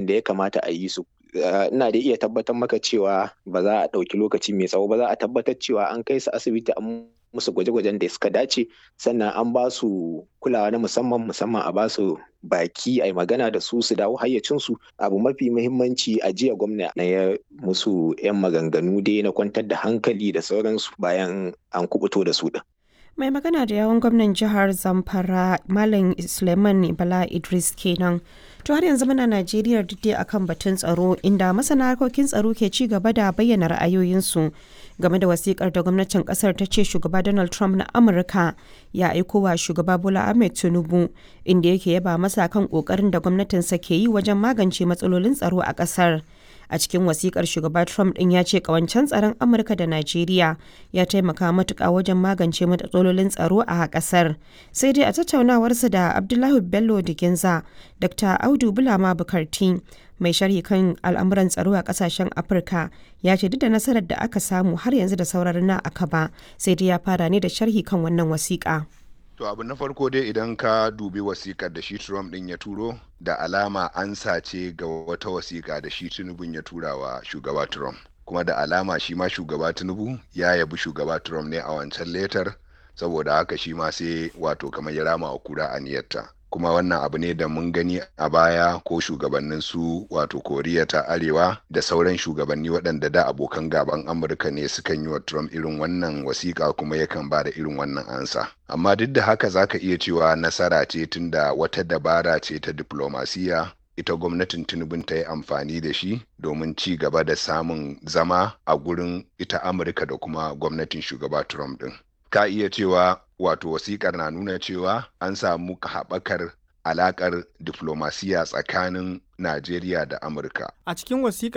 da ya kamata a yi su ina da iya tabbatar maka cewa ba za a ɗauki lokaci mai tsawo ba za a tabbatar cewa an kai su asibiti an musu gwaje-gwajen da suka dace sannan an ba su kulawa na musamman musamman a ba su baki a magana da su su dawo hayyacinsu abu mafi muhimmanci a jiya gwamna na ya musu 'yan maganganu dai na kwantar da hankali da sauransu bayan an kubuto da su din. mai magana da yawon gwamnan jihar zamfara malam suleiman bala idris kenan to har yanzu muna najeriya duk akan batun tsaro inda masana harkokin tsaro ke ci gaba da bayyana ra'ayoyinsu game da wasikar da gwamnatin kasar ta ce shugaba donald trump na amurka ya aiko wa shugaba bola ahmed tinubu inda yake yaba masa kan kokarin da gwamnatinsa ke yi wajen magance matsalolin tsaro a kasar a cikin wasikar shugaba trump din ya ce kawancen tsaron amurka da najeriya ya taimaka matuka wajen magance matsalolin tsaro a kasar sai dai a tattaunawarsa da abdullahi bello diginza dr audu bulama bukarti mai sharhi kan al'amuran tsaro a kasashen afirka ya ce duk da nasarar da aka samu har yanzu da sauraron na aka ba sai dai ya fara ne da sharhi kan wannan wasiƙa. To abu na farko dai idan ka dubi wasikar da shi Trump din ya turo da alama an sace ga wata wasika da shi Tinubu ya tura wa shugaba Trump. Kuma da alama shi ma shugaba Tinubu ya yabi shugaba Trump ne a wancan letar saboda haka shi ma sai wato kamar ya rama wa kura aniyarta. kuma wannan abu ne da mun gani a baya ko shugabannin su wato koriya ta arewa da sauran shugabanni waɗanda da abokan gaban amurka ne sukan yi wa trump irin wannan wasiƙa kuma yakan ba da irin wannan ansa amma duk da haka zaka iya cewa nasara ce tunda wata dabara ce ta diplomasiya ita gwamnatin tinubun ta yi amfani da shi domin ci gaba da samun zama a gurin ita amurka da kuma gwamnatin shugaba trump din ka iya cewa wato wasikar na nuna cewa an samu haɓakar alakar diflomasiya tsakanin Najeriya da Amurka. A cikin wasikar